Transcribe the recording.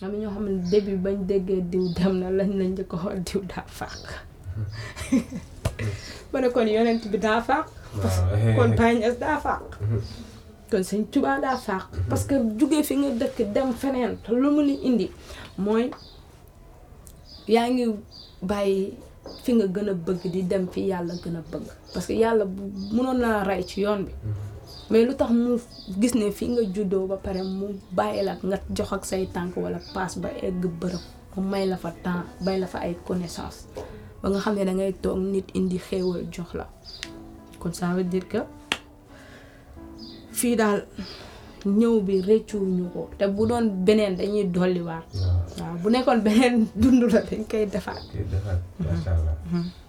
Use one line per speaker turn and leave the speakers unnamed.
am na ñoo xam ne début bañ déggee diw dem na lañ lañ njëkk a xool diw daa fàq ma ne kon yonent bi daa fàq
waaw
kon Baye Niass daa fàq kon sëñ Tuubaa daa fàq parce que jugee fi nga dëkk dem feneen te lu mu li indi mooy yaa ngi bàyyi fi nga gën a bëgg di dem fi yàlla gën a bëgg parce que yàlla bu mënoon naa rey ci yoon bi mais lu tax mu gis ne fi nga juddoo ba pare mu bàyyi la nga jox ak say tànk wala paas ba egg bërëb mu may la fa temps bay la fa ay connaissance ba nga xam ne da ngay toog nit indi xéewal jox la kon ça veut dire que fii daal ñëw bi rëccuwuñu ko te bu doon beneen dañuy dolliwaat
waaw
waaw bu nekkoon beneen dund la dañ koy defaat
kii defaat macha allah